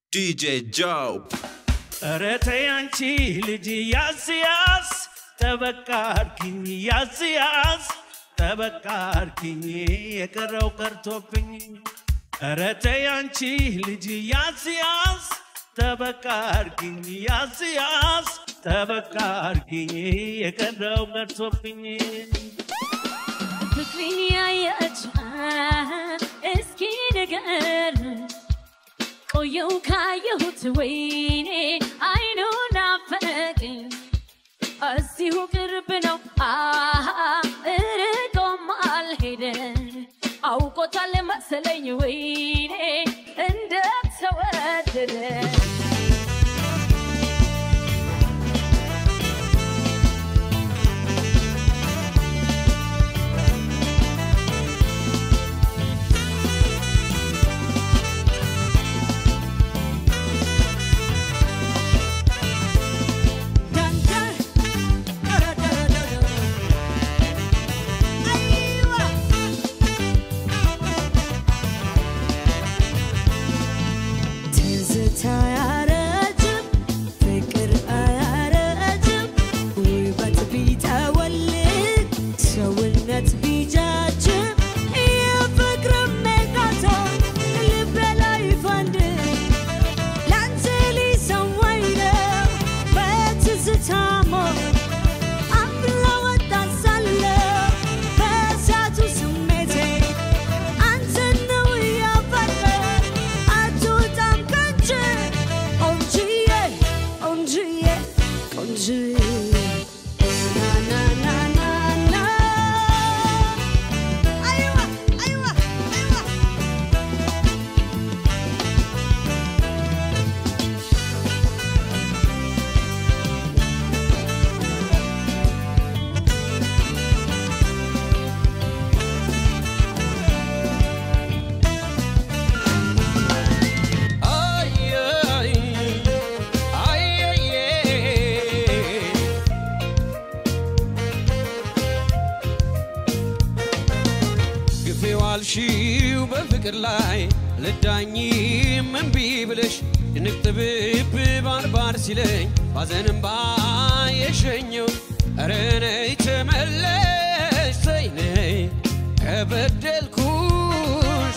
DJ Joe. ኧረ ተይ አንቺ ልጅ ያዝ ያዝ ጠበቃ አርኪኝ ያዝ ያዝ ጠበቃ አርኪኝ የቀረው ቀርቶብኝ ኧረ ተይ አንቺ ልጅ ያዝ ያዝ ጠበቃ አርኪኝ ያዝ ያዝ ጠበቃ አርኪኝ የቀረው ቀርቶብኝ ፍቅሬን ያየች እስኪ ንገር ቆየው ካየሁት ወይኔ አይኑ ናፈቀኝ እዚሁ ቅርብ ነው አሃ እርቆም አልሄደ አውቆታል መሰለኝ ወይኔ እንደተወደደ ትዝታ አያረጅም፣ ፍቅር አያረጅም፣ ውበት ቢጠወልግ ሰውነት ቢጃጅም የፍቅር ሜጋቶ ልቤ ላይ ፈንድ ላንተ ሊሰዋኝ ነው በትዝታ ሞት አፍላ ወጣት ሳለሁ በእሳቱ ስሜቴ አንተን ነው ያፈቀር አትወጣም ከእጄ ቆንጅዬ ቆንጅዬ ቆንጅዬ ና ና ና ና ና አይዋ አይዋ አይዋ ግፌው አልሺው በፍቅር ላይ ልዳኝ እምቢ ብለሽ ድንቅ ጥብብ ባርባር ሲለኝ ባዘንም ባየሸኘው ኧረ ነይ ተመለሽ ተይ ነይ ከበደልኩሽ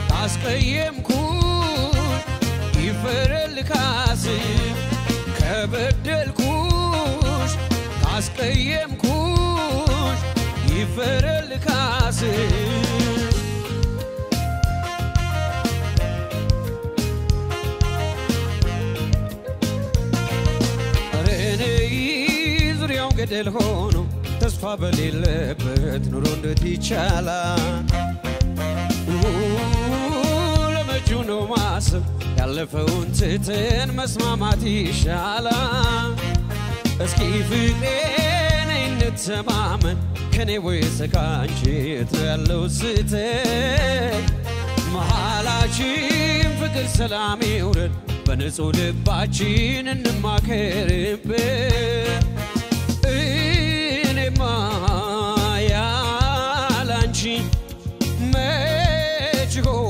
ካስቀየምኩሽ ይፈረል ካስ ከበደልኩሽ ካስቀየምኩሽ ይፈረል ካስ ኧረ ነይ ዙሪያው ገደል ሆኖ ተስፋ በሌለበት ኑሮ እንዴት ይቻላል? ለመጪው ነው ማሰብ ያለፈውን ትተን መስማማት ይሻላል። እስኪ ፍቅሬ ነይ እንተማመን ከኔ ወይስ ካንቺ የት ነው ያለው ስህተት? መሃላችን ፍቅር ሰላም ይውረድ በንጹህ ልባችን እንማከርበት እኔማ ያላንቺ መች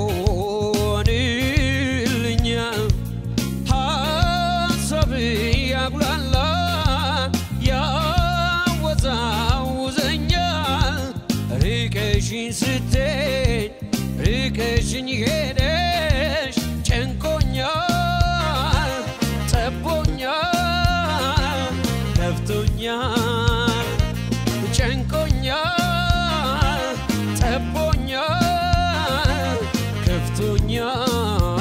ሆንልኛል ሀሳብ ያጉላላ ያወዛውዘኛል ርቀሽኝ ስትሄድ ርቀሽኝ ሄደሽ ጨንቆኛል ጠቦኛል ከፍቶኛል ጨንቆኛል ጠቦኛል ከፍቶኛል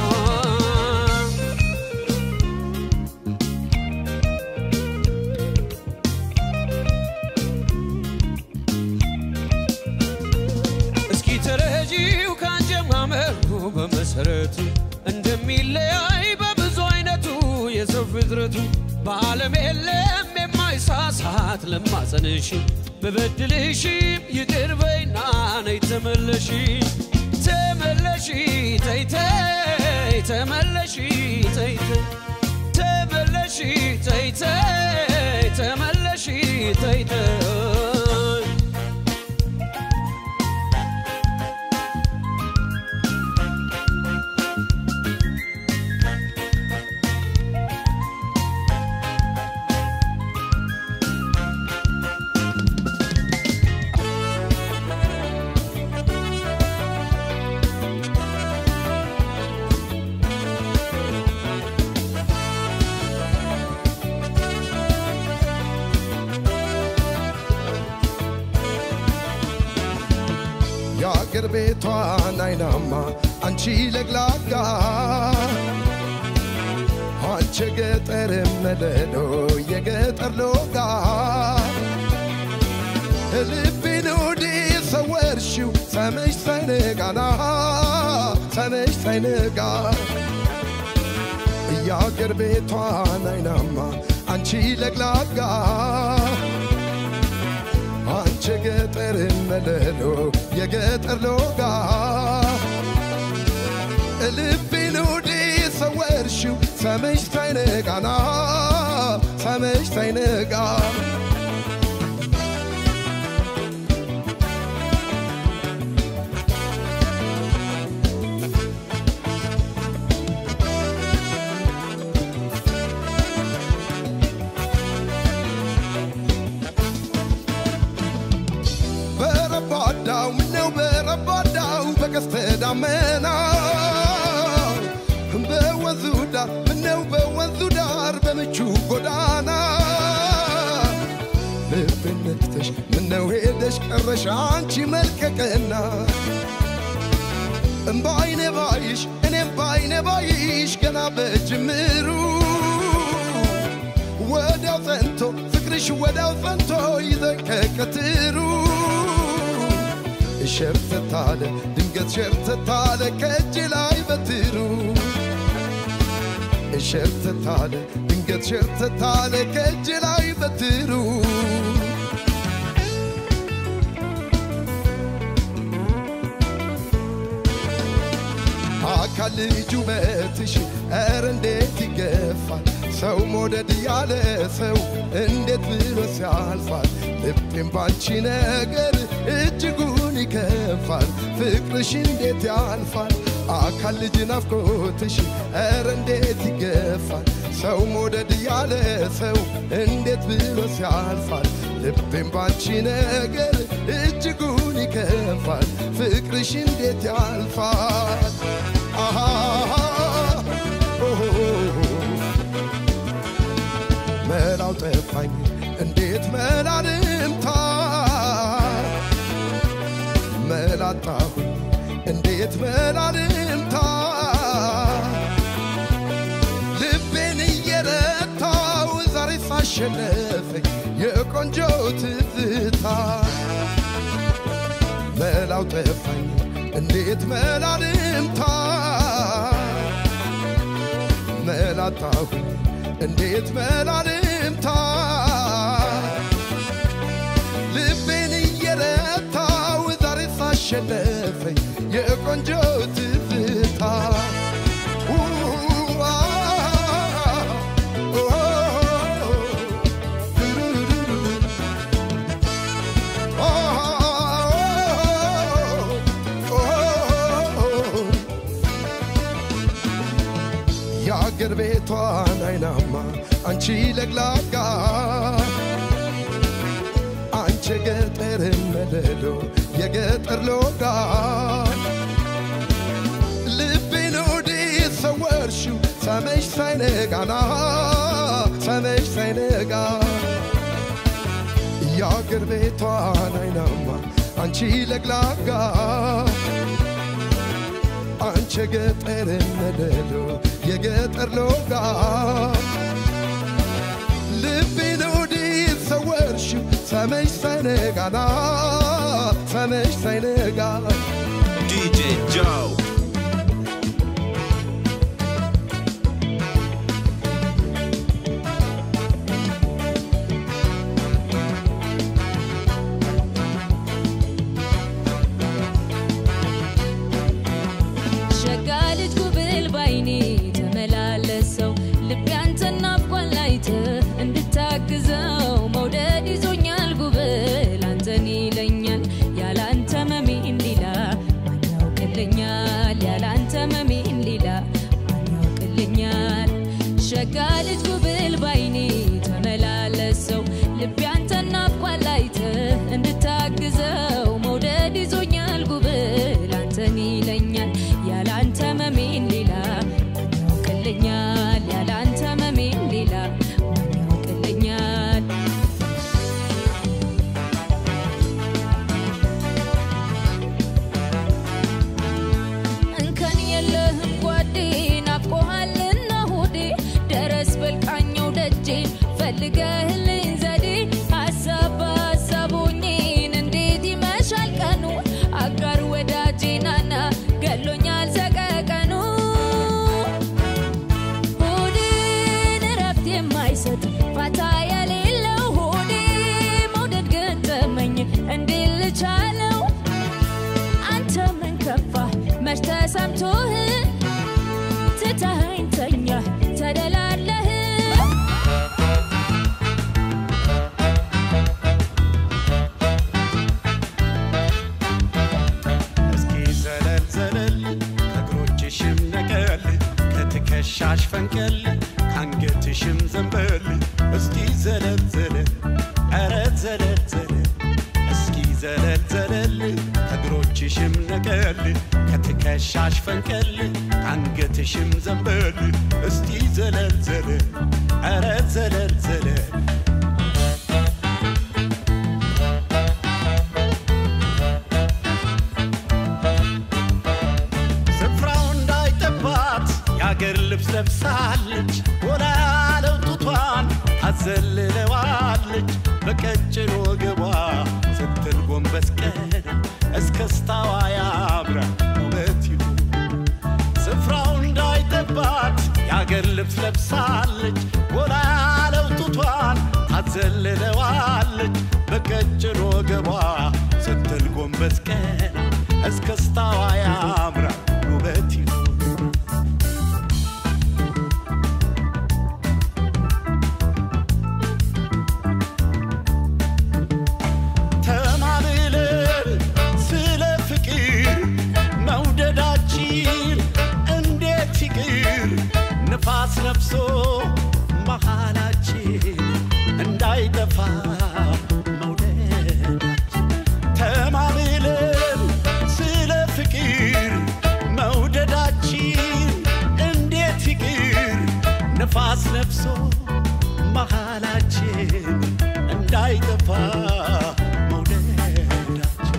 እስኪ ተረጂው ካጀማመሩ በመሰረቱ እንደሚለያይ በብዙ አይነቱ የሰው ፍጥረቱ በዓለም የለም የማይሳሳት ለማጸንሽ በበድልሽም ይቅር በይና ነይ ተመለሺ ተመለሺ ተይተይ ተመለሺ ተይተይ ተመለሺ ተይተይ ተመለሺ ተይተይ ቤቷን አይናማ አንቺ ለግላጋ አንቺ ገጠር መለሎ የገጠር ሎጋ ልቤን ወዲ ሰወርሽው ሰመሽ ሳይነጋና ሰመሽ ሳይነጋ የአገር ቤቷን አይናማ አንቺ ለግላጋ አንቺ ገጠር መለሎ የገጠር ሎጋ ልቤን ወዲ ሰወርሽው ሰመሽ ሳይነጋና ሰመሽ ሳይነጋ በረባዳው ምነው በረባዳው በቀስተ ደመና በወንዙ ዳር ምነው በወንዙ ዳር በምቹ ጎዳና ልቤን ነክተሽ ምነው ሄደሽ ቀረሽ አንቺ መልከቀና በአይኔ ባይሽ እኔም በአይኔ ባይሽ ገና በጅምሩ ወዲያው ጸንቶ ፍቅርሽ ወዲያው ጸንቶ ይዘን ከቀትሩ ሸርተታለ ድንገት ሸርተታለ ከእጅ ላይ በትሩ ሸርተታለ ድንገት ሸርተታለ ከእጅ ላይ በትሩ አካል ልጅ ውበትሽ ኧረ እንዴት ይገፋል ሰው መውደድ ያለ ሰው እንዴት ብሎ ሲያልፋል ልቤም ባንቺ ነገር እጅጉን ይከፋል ፍቅርሽ እንዴት ያልፋል አካል ልጅ ናፍቆትሽ ኧረ እንዴት ይገፋል ሰው መውደድ ያለ ሰው እንዴት ብሎ ሲያልፋል ልቤም ባንቺ ነገር እጅጉን ይከፋል ፍቅርሽ እንዴት ያልፋል አሃ ኦሆ መላው ጠፋኝ እንዴት መላልምታ መላጣሁኝ እንዴት መላልምታ ልቤን እየረታው ዛሬ ሳሸነፈኝ የቆንጆ ትዝታ መላው ጠፋኝ እንዴት መላልምታ መላጣሁኝ እንዴት መላልምታ ልቤን እየረታው ዛሬ ሳሸነፈኝ የቆንጆ ትዝታ ኡ፣ አ፣ ኦ፣ ኦ፣ ኦ፣ የአገር ቤቷን አይናማ አንቺ ለግላጋ አንቺ ገጠር መለሎ የገጠር ሎጋ ልቤን ወዴት ሰወርሽው ሰመሽ ሳይነጋና ሰመሽ ሳይነጋ የአገር ቤቷን አይናማ አንቺ ለግላጋ አንቺ ገጠር መለሎ የገጠር ሎጋ ልቤን ወዴት ሰወርሽው ሰመሽ ሳይነጋና ሰመሽ ሳይነጋ DJ Joe. ሸጋ ልጅ ጉብል ባይኔ ተመላለሰው ልቤ አንተን ናፍቋል አይተህ እንድታግዘው መውደድ ይዞኛል ጉብል አንተን ይለኛል ያላንተ መሜን ሌላ ማን ያውቅልኛል ያላንተ መሜን ሌላ ማን ያውቅልኛል ሸጋ ልጅ ጉብል ባይኔ ተመላለሰው ልቤ አንተን ናፍቋል አይተህ እንድታግዘው መውደድ ይዞኛል ጉብል አንተን ይለኛል ያላንተ መሜን ሌላ ማን ያውቅልኛል ያላንተ መሜን ሌላ ማን ያውቅልኛል ከትከሻሽ ፈንቀል ከአንገትሽም ዘንበል እስኪ ዘለል ዘለል ኧረ ዘለል ዘለል እስኪ ዘለል ዘለል ከእግሮችሽም ነቀል ከትከሻሽ ፈንቀል ከአንገትሽም ዘንበል እስቲ ዘለል ዘለል ኧረ ዘለል ዘለል ስፍራው እንዳይጠባት የአገር ልብስ ለብሳለች ወላ ያለው ጡቷን ታዘልለዋለች በቀጭን ወገቧ ስትል ጎንበስ ቀና እስከስታዋ ያምራል ውበት ይሁን ስፍራው እንዳይጠባት የአገር ልብስ ለብሳለች ወላ ያለው ጡቷን ታዘልለዋለች በቀጭን ወገቧ ስትል ጎንበስ ቀና እስከስታዋ ያምራል ውበት ይሁን ተማምለን ስለ ፍቅር መውደዳችን እንዴት ይቅር ንፋስ ነፍሶ መሃላችን እንዳይጠፋ መውደዳችን ተማምለን ስለ ፍቅር መውደዳችን እንዴት ይቅር ንፋስ ነፍሶ መሃላችን እንዳይጠፋ መውደዳችን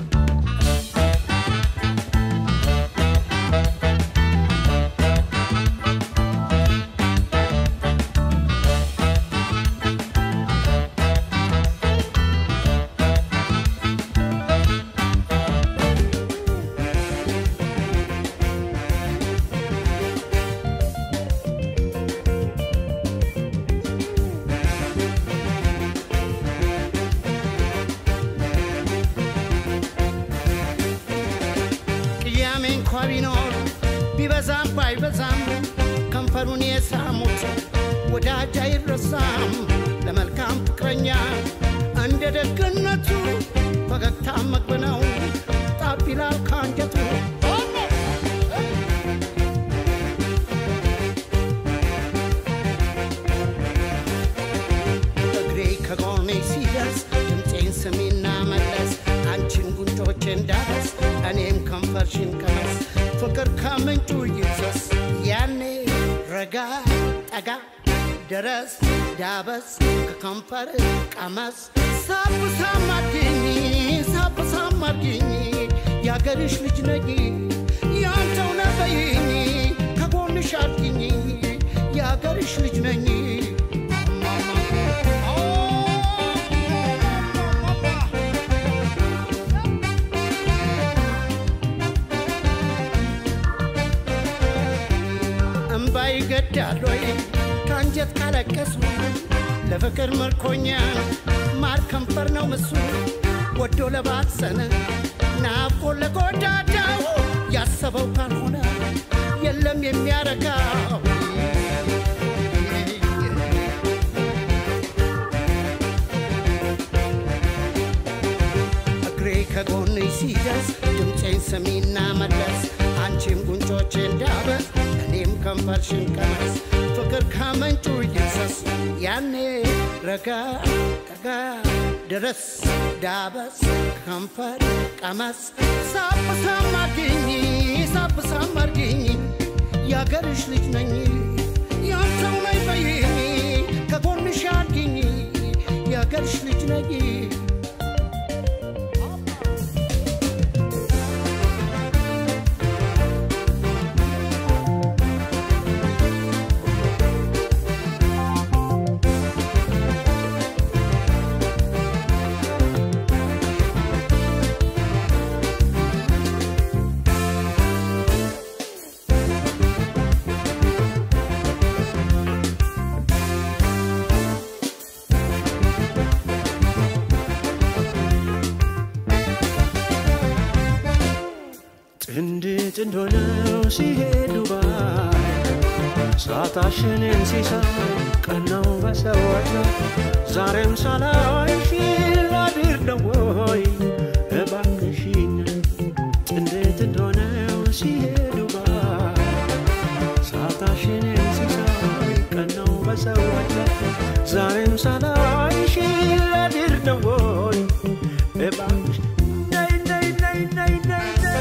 ቅያሜ እንኳ ቢኖር ቢበዛም ባይበዛም ከንፈሩን የሳሙት ወዳጅ አይረሳም ለመልካም ፍቅረኛ እንደ ደግነቱ ፈገግታ መግብ ነው ጣብ ይላል ከአንጀቱ እግሬ ከጎኔ ሲደርስ ድምፄን ስሚና መለስ አንቺን ጉንጮቼ እንዳበስ እኔም ከንፈርሽን ቀመስ ፍቅር ከምንጩ ይፍሰስ ያኔ ረጋ ጠጋ ደረስ ዳበስ ከከንፈር ቀመስ ሳብ ሳም አድርጊኝ ሳብ ሳም አድርጊኝ የአገርሽ ልጅ ነኝ ያንተው ነበይኝ ከጎንሽ አድርጊኝ የአገርሽ ልጅ ነኝ እምባ ይገዳል ወይ ከአንጀት ካለቀሱ ለፍቅር ምርኮኛ ማር ከንፈር ነው ምሱ ወዶ ለባሰነ ናፍቆ ለጎዳዳው ያሰበው ካልሆነ የለም የሚያረካው እግሬ ከጎንሽ ሲደርስ ድምፄን ስሚና መለስ አንቺም ጉንጮቼ እንዳበስ እኔም ከንፈርሽን ቀመስ ፍቅር ከምንጩ ይፍሰስ ያኔ ረጋ ጠጋ ድረስ ዳበስ ከንፈር ቀመስ ሳብ ሳም አድርጊኝ ሳብ ሳም አድርጊኝ የአገርሽ ልጅ ነኝ ያንተው ነኝ በይኝ ከጎንሽ አድርጊኝ የአገርሽ ልጅ ነኝ ጥንድ ጥንድ ሆነው ሲሄዱ ባይ ሰዓታሽንን ሲሳይ ቀናው በሰዎች ነው ዛሬም ሳላይሽ ላድር ነው ወይ እባክሽን ጥንድ ጥንድ ሆነው ሲሄዱ ባይ ሰዓታሽንን ሲሳይ በሰዎች ላይ ዛሬም ሳላይሽ ላድር ነው ወይ እባክሽ ነይ ነይ ነይ ነይ ነይ ነይ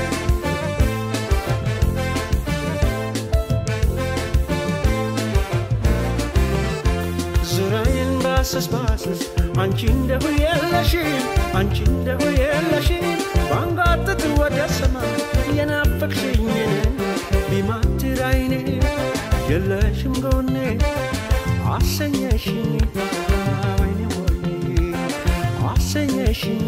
ዙሪያዬን ባሰስ ባሰስ አንቺ እንደሁ የለሽም አንቺ እንደሁ የለሽም ባንጋጥጥ ወደ ሰማይ የናፈቅሽኝን ቢማትር አይኔ የለሽም ጎኔ አሰኘሽኝ ወይኔ ወይኔ አሰኘሽኝ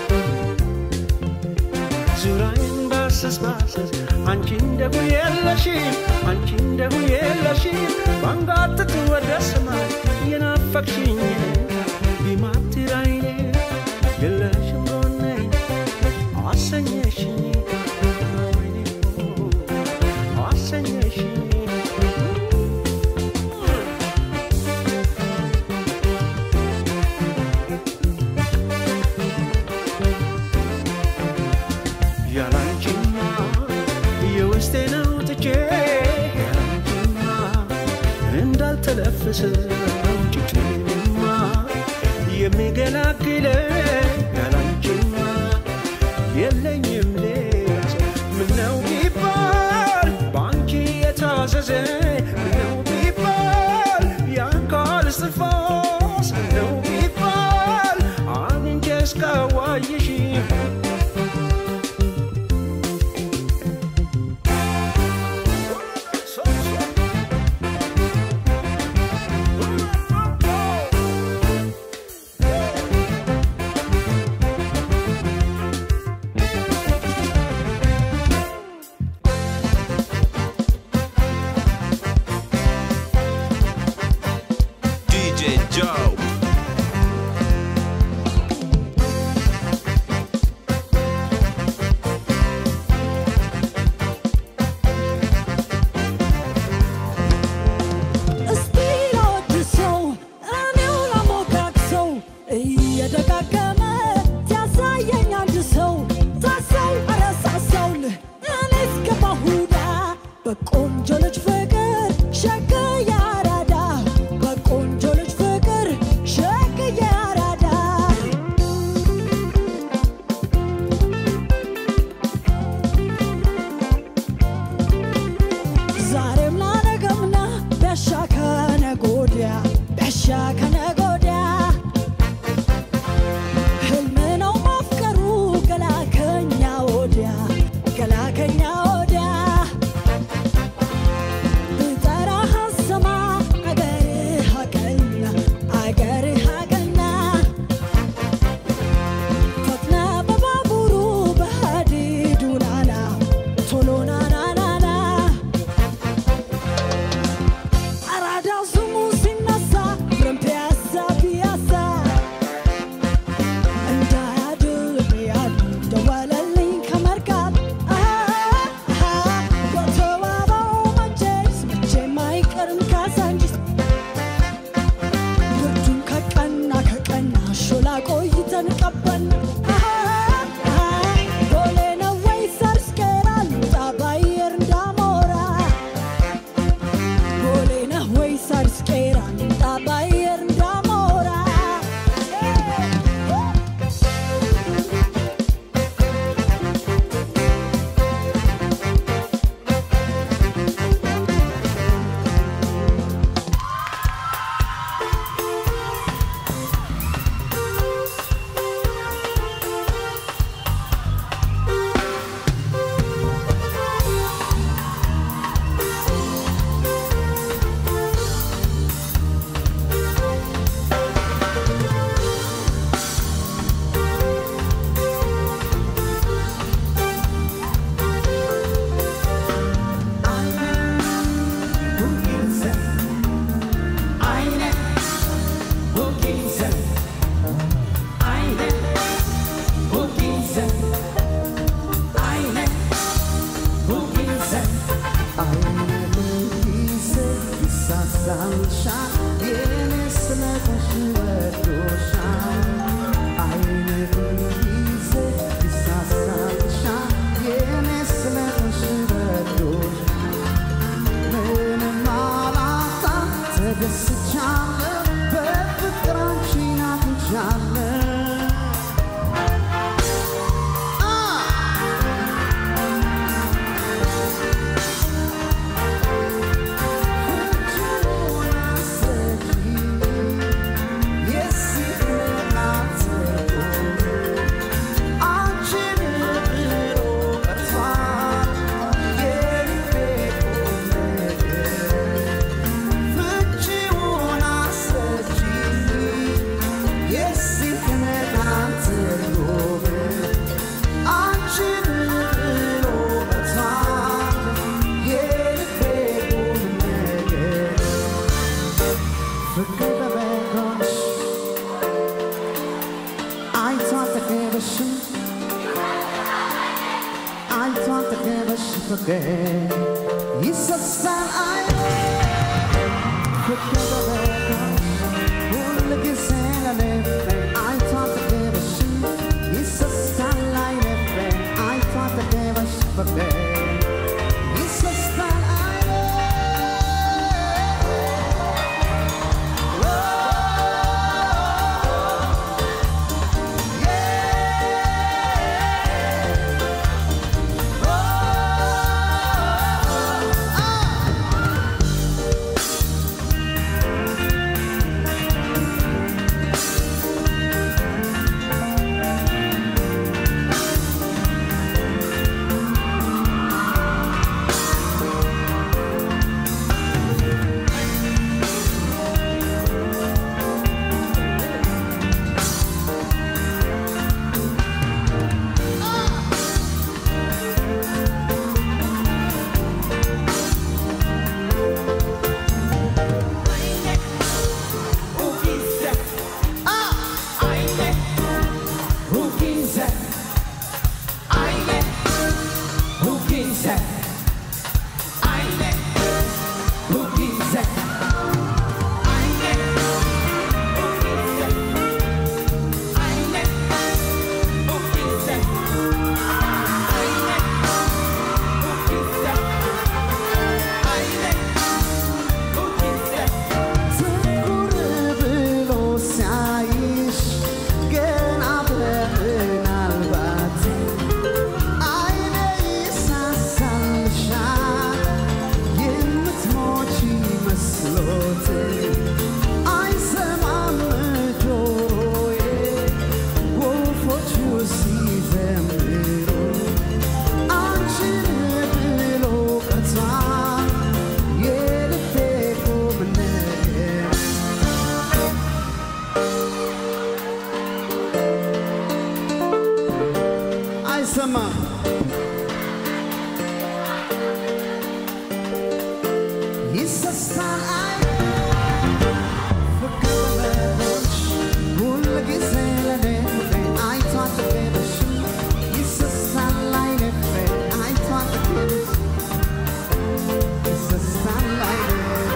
ዙሪያዬን ባሰስ ባሰስ አንቺ እንደሁ የለሽም አንቺ እንደሁ የለሽም ባንጋጥጥ ወደ ሰማይ የናፈቅሽኝ ቢማትር አይኔ የለሽም ጎኔ አሰኘሽኝ ወይኔ አሰኘሽኝ ያላንቺማ የውስጤን አውጥቼ ያላንቺማ እንዳልተለፈሰ ጭጭማ የሚገላግለኝ ያላንቺማ የለኝም ሌላ ሰው። ምነው ቢባል በአንቺ የታዘዘ ምነው ቢባል የአካል እስትንፋስ ምነው ቢባል አግኝቼ እስካዋይሽ DJ Joe. እስቲ ላወድሰው እኔው ላሞጋግሰው እየደጋገመ ሲያሳየኝ አንድ ሰው ታሰው አረሳሳውን እኔ እስከባሁዳ በቆንጆ ልጅ ፍቅር ሸክዬ አራዳ በቆንጆ ልጅ ፍቅር ሸክዬ አራዳ ዛሬም ላነገምና ቢያሻ ከነገ ወዲያ ቢያሻ ከነገ ወዲያ ህልም ነው ማፍቀሩ ገላከኛ ወዲያ ገላከኛ ወዲያ ብጠራህ አሰማ አገርህ አቀና አገርህ አቀና ፈጥነ በባቡሩ በሀዲዱ ናና ቶሎ ናናናና አራዳ ስሙ ሲነሳ ፍሬም ፒያሳ ፒያሳ እንዳያድር ያሉ ደወለልኝ ከመርካት በተዋበው መቼስ መቼም አይቀርም ካሳንቺስ ብርዱን ከቀና ከቀና ሾላ ቆይተን ቀበን ቦሌ ነው ወይ ሰርስኬራ ልውጣ ባየር እንዳሞራ ቦሌ ነው ወይ ሰርስኬራ ልውጣ ባየር እንዳሞራ Yes, ፍቅር ይሰሳል አይኔ ፍቅር በበጋሽ ሁል ጊዜ ለልቤ አይቶ አጠገብሽ ይሰሳል አይኔ ፍቅር አይቶ አጠገብሽ ፍቅር ይሰሳል አይኔ ትኩር ብሎ ሲያይሽ ገና በምናልባት አይኔ ይሳሳልሻል የምትሞቺ መስሎት አይሰማም ጆሮዬ ወፎቹ ሲዘምሩ አንቺን ብሎ ቀርቷል የልቤ ቁም ነገር አይሰማም ይሰሳል አይኔ ፍቅር በበጎች ሁል ጊዜ ለኔ ፍቅሬ አይቶ አጠገብሽ ይሰሳል አይኔ ፍቅሬ አይቶ አጠገብሽ ይሰሳል አይኔ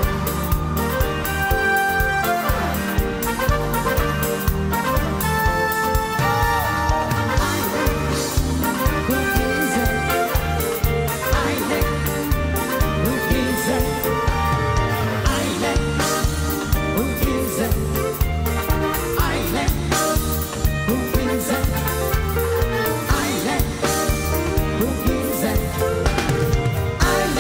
ሁልጊዜ አይኔ ሁልጊዜ አይኔ ሁልጊዜ አይኔ ሁልጊዜ አይኔ ሁልጊዜ አይኔ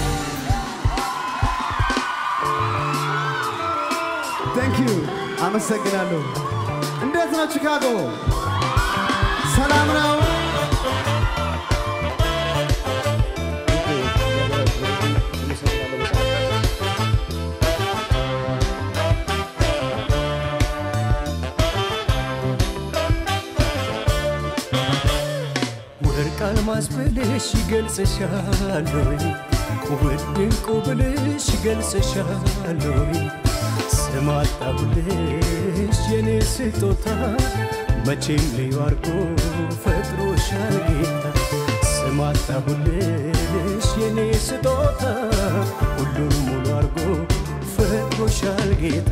ታንክ ዩ አመሰግናለሁ። እንዴት ነው ቺካጎ? ሰላም ነው? ወርቅ አልማዝ ብልሽ ይገልጽሻል ወይ ውድ ዕንቁ ብልሽ ይገልጽሻል ወይ ስም አጣሁልሽ የኔ ስጦታ መቼም ልዩ አርጎ ፈጥሮሻል ጌታ ስም አጣሁልሽ የኔ ስጦታ ሁሉን ሙሉ አርጎ ፈጥሮሻል ጌታ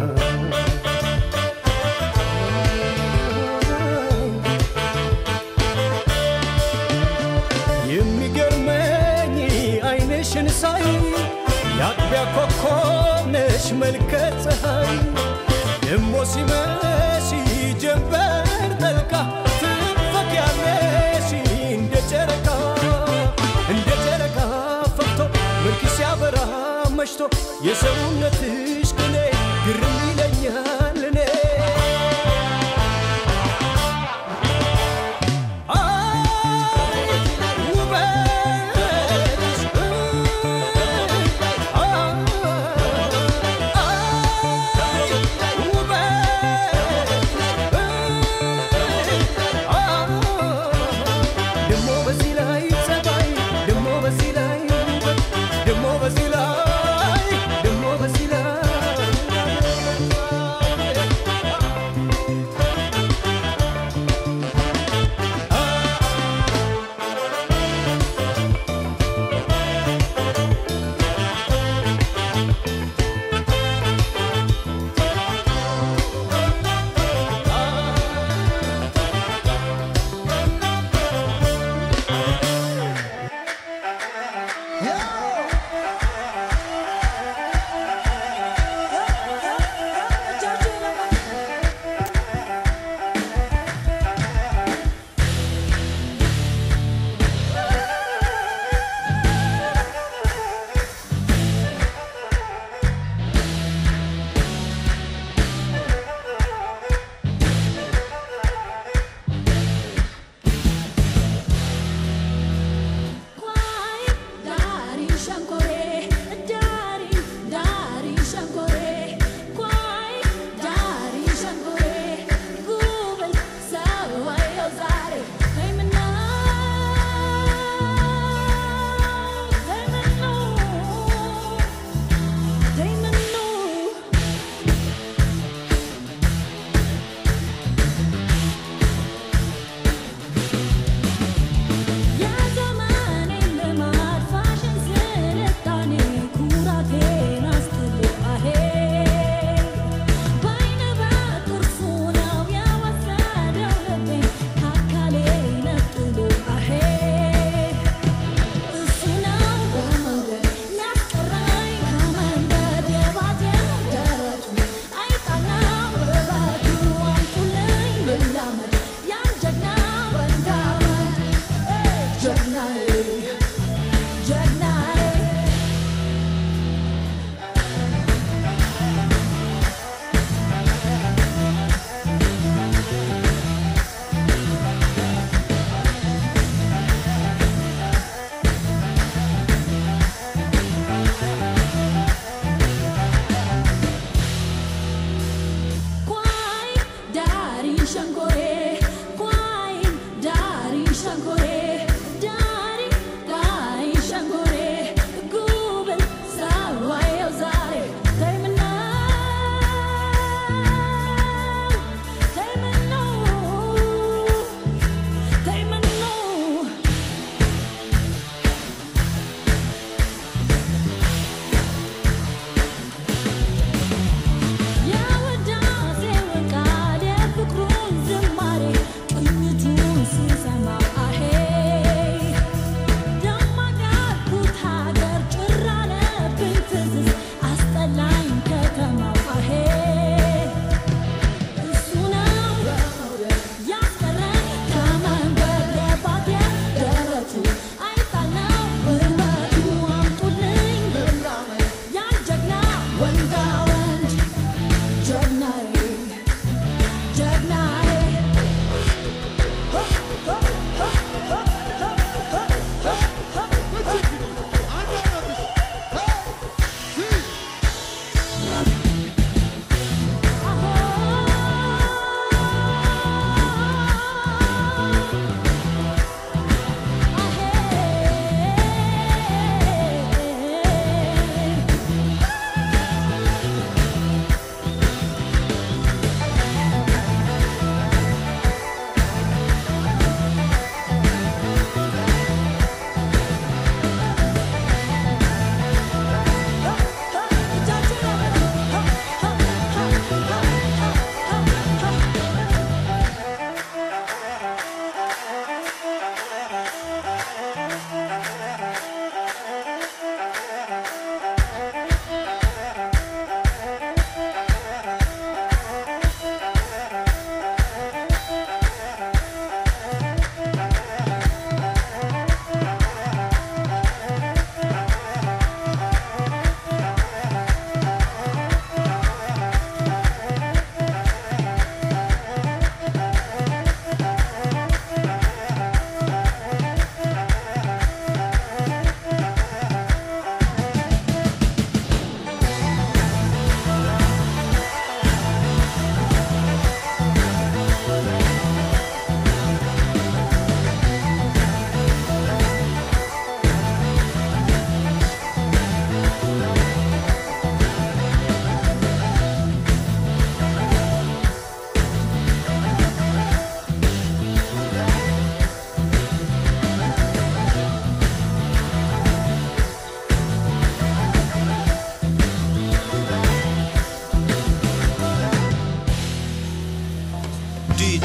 የሚገርመኝ አይንሽን ሳይ የአጥቢያ ኮከብ ነሽ መልከ ፀሐይ ደሞ ሲመሽ ጀንበር ጠልቃ ትፈኪያለሽ እንደ ጨረቃ እንደ ጨረቃ ፈክቶ መልክ ሲያበራ መሽቶ የሰውነትሽ ቅኔ ግርም ይለኛል እኔ ደሞ በዚህ ላይ ጸባይ ደሞ በዚህ ላይ ውበት ደሞ በዚህ ላይ ደሞ በዚህ ላይ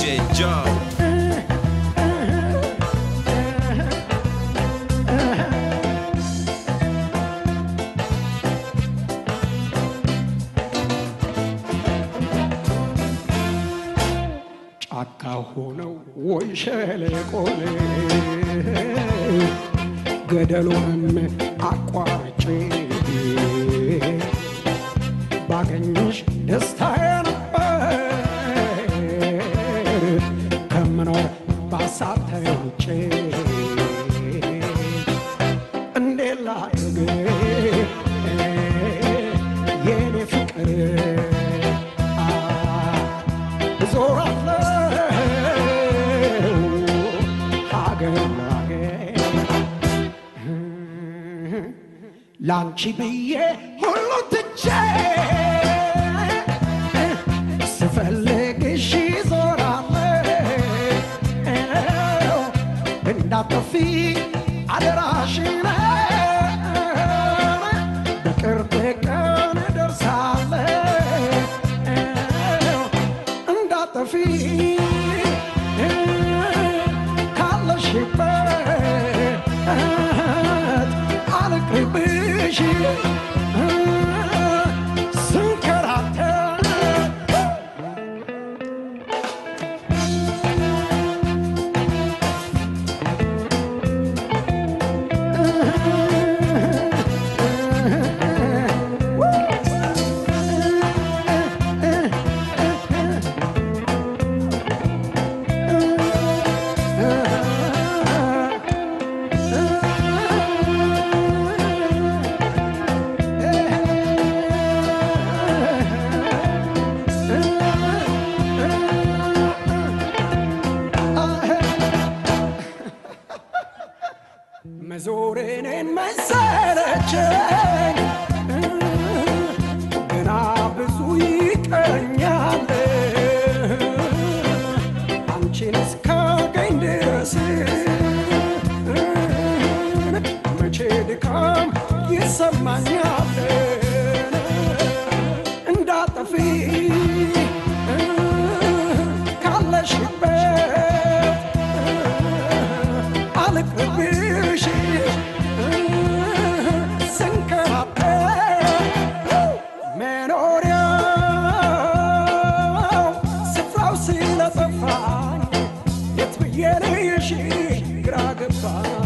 Joe. ጫካ ሆነው ወይ ሸለቆን ገደሉንም አቋርጬ ባገኝሽ ደስታዬ ነበር ከምኖር ባሳብ ተውጬ እንዴት ላድርግ የኔ ፍቅር እዞራለሁ ሀገር ላገር ላንቺ ብዬ ሁሉ ትቼ ስፈልግሽ ዞራለሁ እንዳጠፊ አደራሽን በቅርብ ቀን ደርሳለሁ እንዳጠፊ ካለሽበት አልቅርብሽ ስንከራተት መዞሬኔን መሰለቸኝ ገና ብዙ ይቀረኛል አንቺን እስካገኝ ድረስ መቼ ድካም ይሰማኛል እንዳጠፊ ካለሽበት አልቅርብሽ ስንከራተት መኖሪያው ስፍራው ስለጠፋኝ የት ብዬ ልይሽ ግራ ገባኝ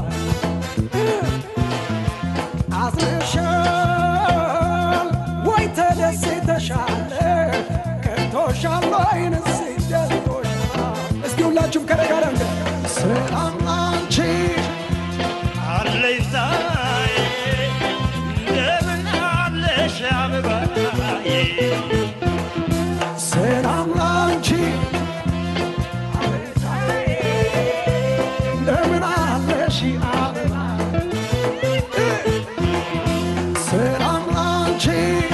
አዝነሻል ወይ ተደስተሻል ከቶሻል ወይንስ ደልቶሻል እስቲ ሁላችሁም ከኔ ጋር እንደ ሰላም ላንቺ አለይታዬ እንደምን አለሽ አበባዬ ሰላም ላንቺ እንደምን አለሽ አበባ ሰላም ላንቺ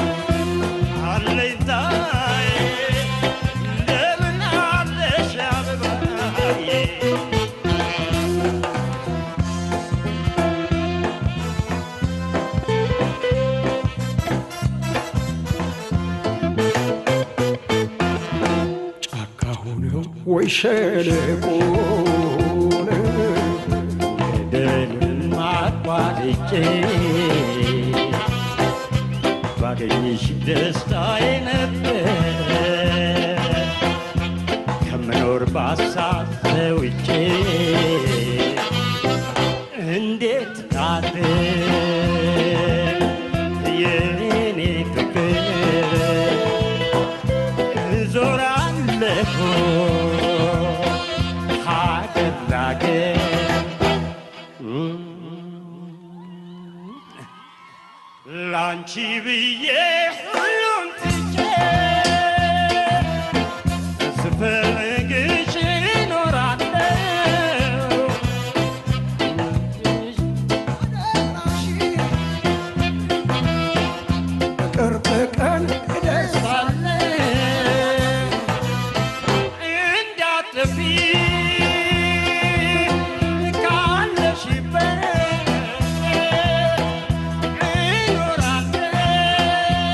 አለይታዬ እንደምን አለሽ አበባዬ ጫካ ሆነው ወይ ሸለቆን ገደልን አቋርጬ ባገኝሽ ደስታዬ ነበር ከምኖር ባሳብ ተውጬ እንዴት ጣት የኔ ፍቅር እዞራለሁ ሀገር ላገር ላንቺ ብዬ ሁሉን ትቼ ስፈልግሽ እኖራለሁ ቅርብ ቀን እደርሳለሁ እንዳትጠፊ ካለሽበት እኖራለሁ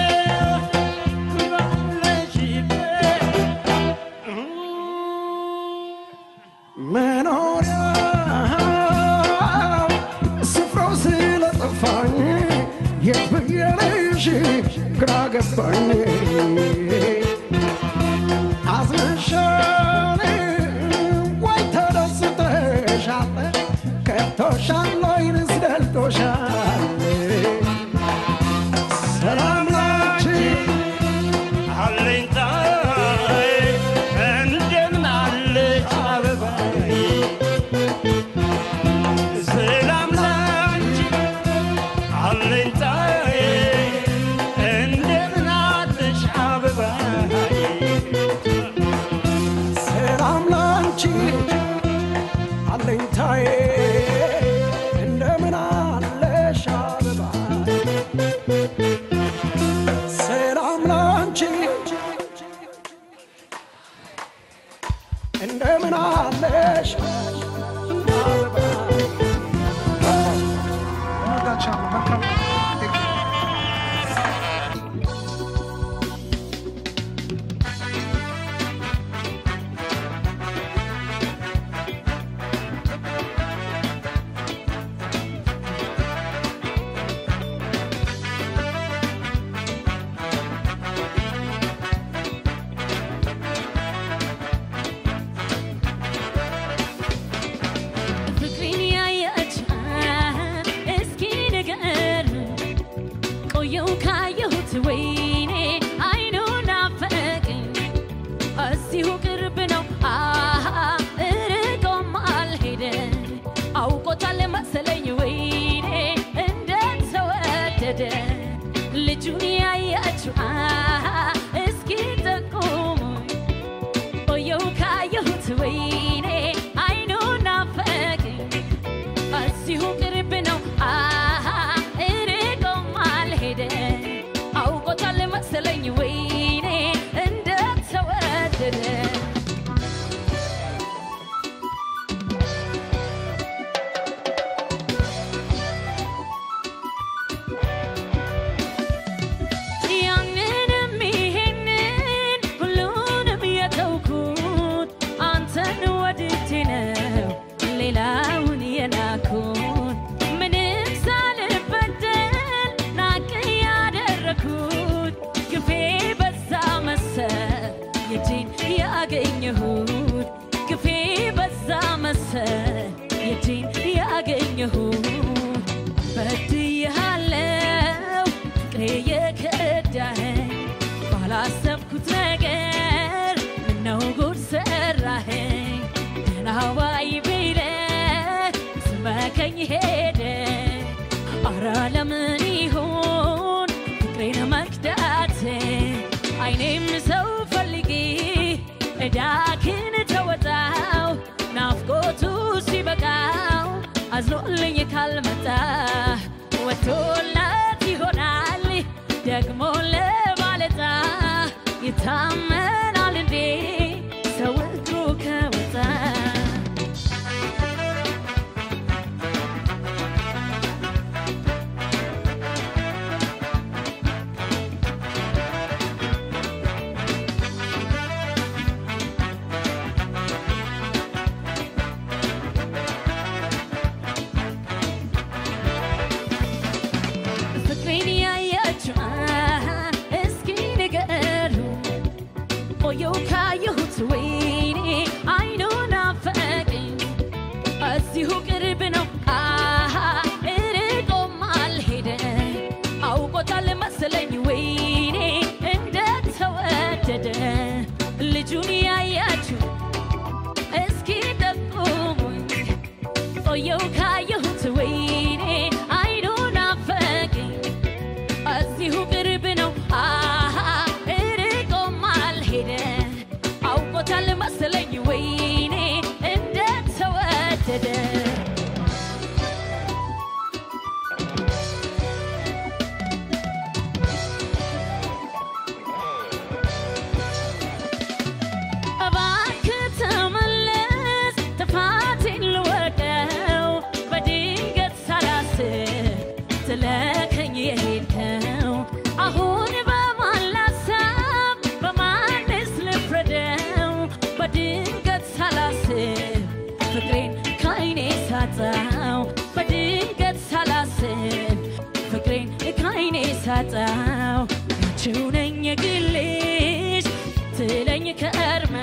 አዝነሻል ወይ ተደስተሻል ከቶሻል ወይንስ ደልቶሻል ሰላም ላንቺ አለኝታዬ እንደምን አለች አበባዬ ሰላም ላንቺ አለኝታዬ እንደምን አለች አበባዬ ሰላም ላንቺ አለኝታዬ እንደምን አለሽ አበባ ሰላም ላንቺ እንደምን አለሽ አበባ ፍቅሬን ያየች እስኪ ንገር ቆየው ካየሁት ወይኔ አይኑ ናፈቀኝ እዚሁ ቅርብ ነው አሃ እርቆም አልሄደ አውቆታል መሰለኝ ወይኔ እንደተወደደ ልጁን ያያችሁ አሃ እስኪ ጠቁሙኝ ቆየው ካየሁት ወይኔ አይኑ ናፈቀኝ እዚሁ ቅርብ ነው አሃ እርቆም አልሄደ አውቆታል መሰለኝ ወይኔ እንደተወደደ ያንንም ይሄንን ሁሉንም የተውኩት አንተን ወድጄ ነው ሌላውን የናኩት ምንም ሳልበደል ናቅ ያደረኩት ግፌ በዛ መሰል የጄን ያገኘሁት ግፌ በዛ መሰል የጄን ያገኘሁት በድያለው ፍቅሬ የከዳኸኝ ባላሰብኩት ነገር ምነው ጉድ ሰራኸኝ ደህና ዋይ ብለህ ስመከኝ ሄደ አረ ለምን ይሆን ፍቅሬን መክዳት አይኔም ሰው ፈልጌ እዳክን ተወጣው ናፍቆቱ ሲበቃው አዝኖልኝ ካልመጣ ወቶላት ይሆናል ደግሞ ለባለታ ይታመናል እንዴ ሰው እግሩ ከወጣ ፍቅሬን ያያችሁ እስኪ ንገሩ የግልሽ ትለኝ ከርመ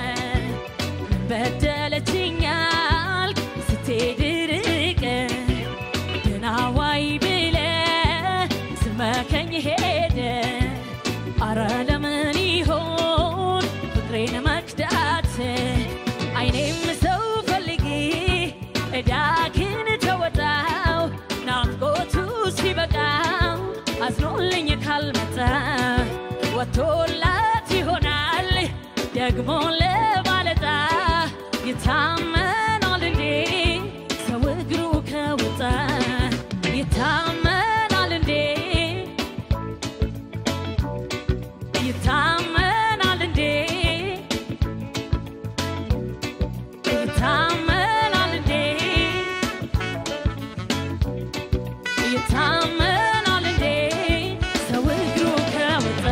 በደለችኛል ስትሄድ ርቀ ደናዋይ ብለ ስመከኝ ሄደ አረ ለምን ይሆን ፍቅሬን መክዳት አይኔም ሰው ፈልጊ እዳግን ተወጣው ናፍቆቱ ሲበቃው አዝኖልኝ ካልመጣ ወጥቶላት ይሆናል ደግሞ ለባለጣ ይታመናል እንዴ ሰው እግሩ ከወጣ ይታመናል እንዴ ይታመናል እንዴ ይታመናል እንዴ ይታመናል እንዴ ሰው እግሩ ከወጣ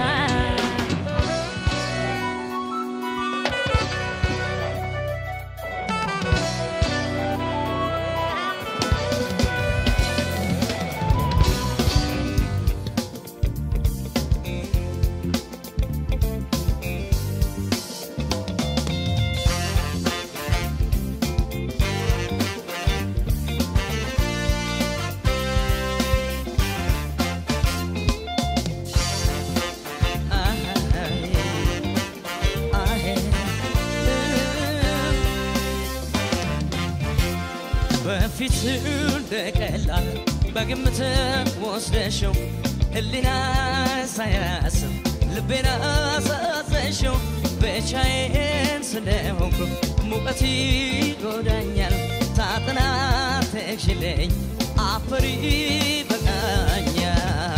በፊት እንደቀላል በግምት ወስደሽው ህሊና ሳያስብ ልቤን አሳዘሽው ብቻዬን ስለሆንኩ ሙቀት ይጎዳኛል ታጥና ተክሽለኝ አፈሪ በቃኛል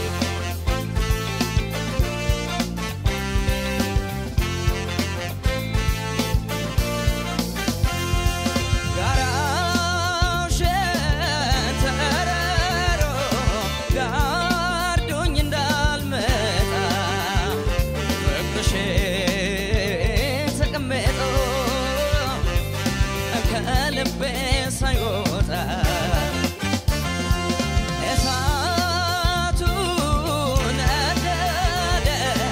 ጋራው ሸንተረሮ ጋርዶኝ እንዳልመጣ ፍቅርሽ ተቀምጦ ከልቤ ሳይወጣ እሳቱ ነደደ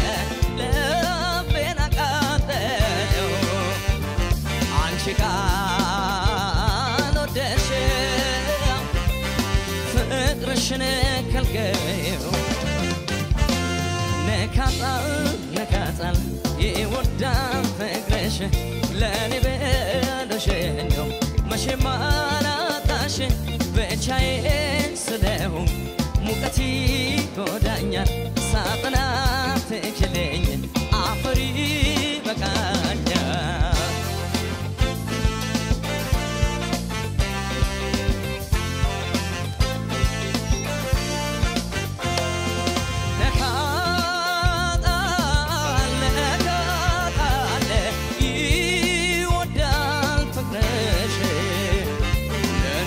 ልቤን አቃጠለው አንቺ ካልወደድሽው ፍቅርሽን ከልከይው ነካጣል ነካጣል ይወዳል ፍቅርሽ ለእኔ ብለሽ ነው መቼም አላጣሽ ብቻዬን ስለሆንኩ ሙቀት ይጎዳኛል ሳጥና ትችለኝ አፈሪ በቃኛል ነካጣል ነካጣል ይወዳል ፍቅርሽ ለእኔ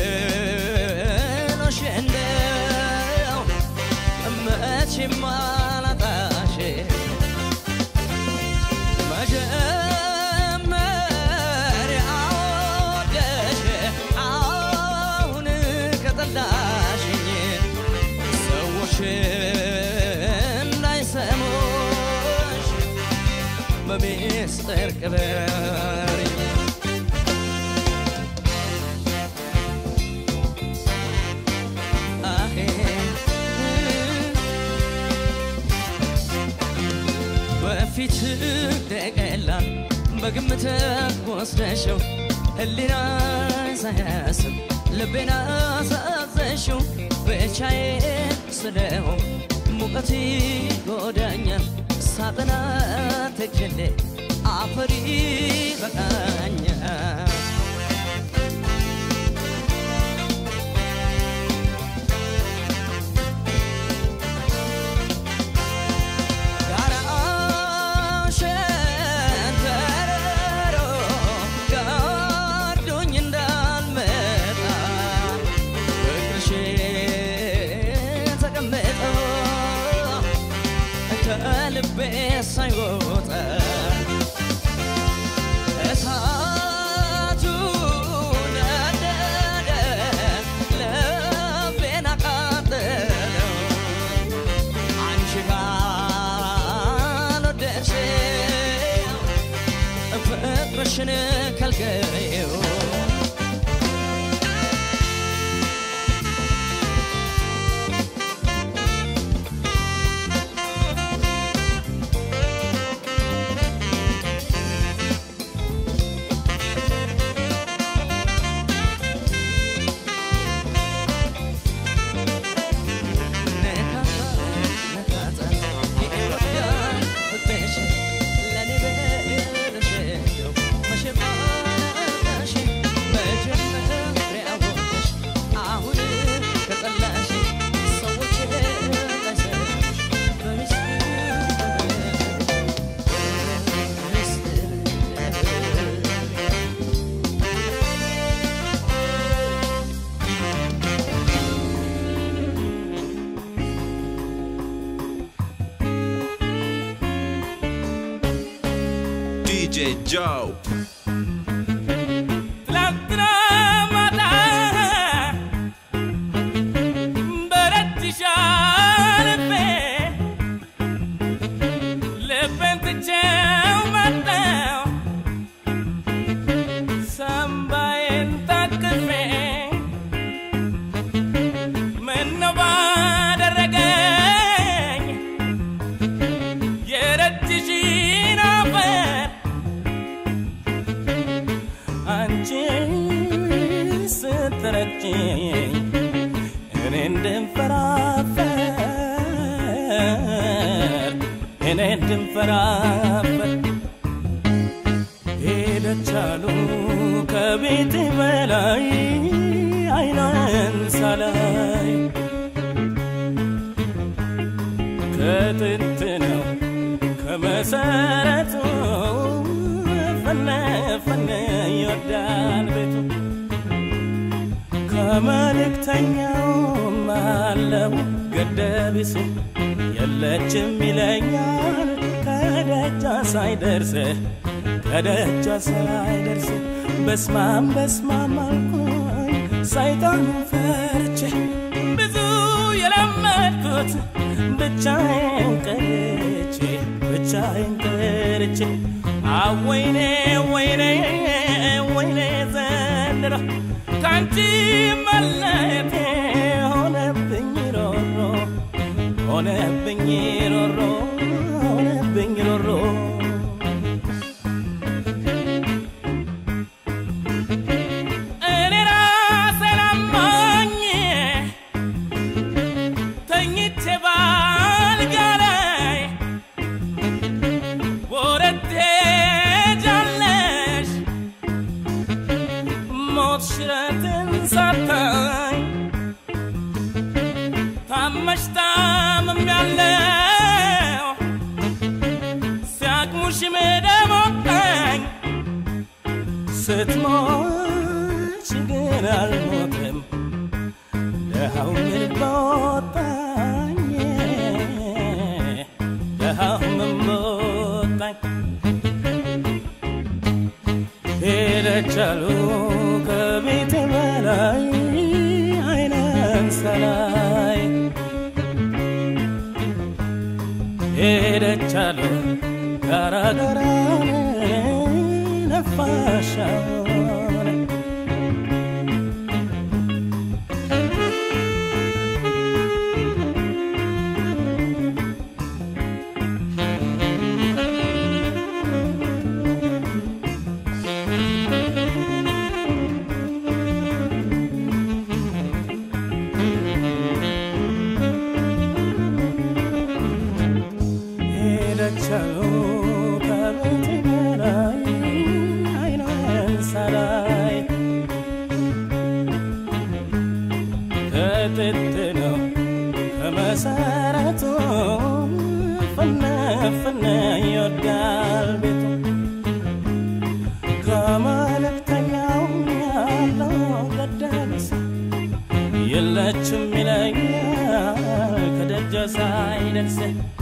ብሎሽ እንደው መቼም አላጣሽ መጀመሪያ ወደሽ አሁን ከጠላሽኝ ሰዎች እንዳይሰሙሽ በሚስጥር ቅበሪኝ አሄ በፊት ደቀላል በግምት ወስደሽው ህሊና ሳያስብ ልቤን አሳዘሽው ብቻዬን ስለሆን ሙቀት ይጎዳኛል ሳጥና ተክሌ አፈሪ በቃኛል ጋራው ሸንተረሮ ጋርዶኝ እንዳልመጣ ፍቅርሽ ተቀምጦ ከልቤ ሳይወጣ እሳቱ ነደደ ልቤን አቃጠለው አንቺ ጋር ፍቅርሽን ከልክሬው DJ Joe. ትላንትና ማታ በረትሻ ልቤ ልቤን ትቼው መጣው ሳምባዬን ታቅፌ ምነው ባደረገኝ የረትሽን አፈር አንቺ ስትረጭኝ እኔ እንድንፈራፈር እኔ እንድንፈራፈር ሄደቻሉ ከቤት በላይ አይኗን ሳላይ ከጥንት ነው ከመሰረቱ ፈነ ፈነ ይወዳል ቤቱ ከመልእክተኛውም አለው ገደቢሱ የለችም ይለኛል ከደጃ ሳይደርስ ከደጃ ሳይደርስ በስማም በስማም አልኩኝ ሰይጣን ፈርቼ ብዙ የለመድኩት ብቻዬን ቀርቼ ብቻዬን ቀርቼ አወይኔ ወይኔ ወይኔ ዘንድሮ ካንቺ መለየቴ ሆነብኝ ሮሮ ሆነብኝ ሮሮ ሆነብኝ ሮሮ እኔ ራሴን አሞኝ ተኝቼ ባልጋ ላይ ወረት ትሄጃለሽ ሞት ሽረትን ሳታይ ታመሽ ታምሜያለሁ ሲያቅሙሽ ደሞቀኝ ስትሞች ግን አልሞትም ደሃው ምን በወጣኝ ደሃው ምን በወጣኝ ሄደቻሉ ከቤት በላይ አይነን ሰላይ ሄደቻሉ ጋራ ጋራን ነፋሻውን ሄደቻሉ ከቤት በላይ አይኗን ሳላይ ከጥንት ነው ከመሰረቱ ፍነ ፍነ ይወዳል ቤቱ ከመልእክተኛው ያለው ገደብስ የለችም ይለኛል ከደጃ ሳይደርስ